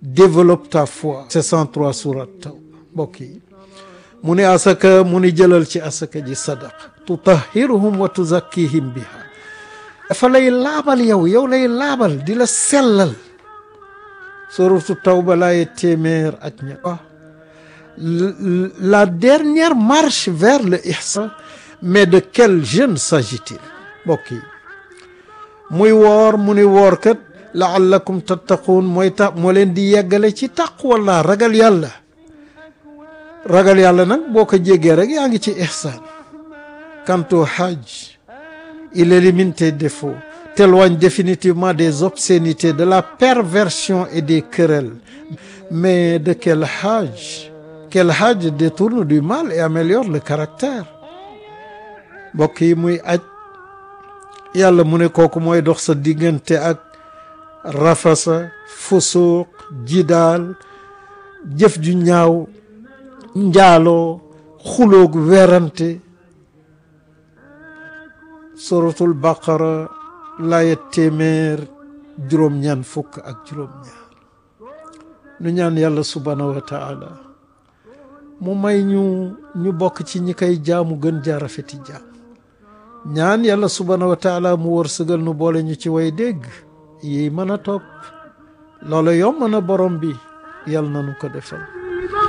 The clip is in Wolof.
développe ta foi c'est 103 surat taw mbokk yi mu ni asaka mu ni jëlal ci asaka ji sadaqa tutahhiruhum wa tuzakkihim biha dafa lay laabal yow yow lay laabal di la sellal suratu tawba laaye téeméer ak ña la dernière marche vers le ihsan mais de quel jeune s'agit-il mbokk yi muy woor mu ni woor kat laallakum tattaquun mooy ta moo leen di yeggale ci taqwallah ragal yàlla ragal yàlla nag boo ko jéggee rek yaa ngi ci ihsan quant au hajj il élimine tes défauts t'éloigne définitivement des obscénités de la perversion et des querelles mais de quel hajj quel hajj détourne du mal et améliore le caractère mbokk yi muy aj yàlla mu ne kooku mooy dox sa diggante ak rafasa fusuuq jidaal jëf ju ñaaw njaaloo xuloog werante suratul baqara laaya téeméer juróom-ñaan fukk ak juróom-ñaar nu ñaan yàlla subhaanahu wa taala mu may ñu ñu bokk ci ñi koy jaamu gën jaarafeti jaam ñaan yàlla subhaanahu wa taala mu wërsëgal nu boole ñu ci way dégg yi mën a topp loola yomb na borom bi yàlla na nu ko defal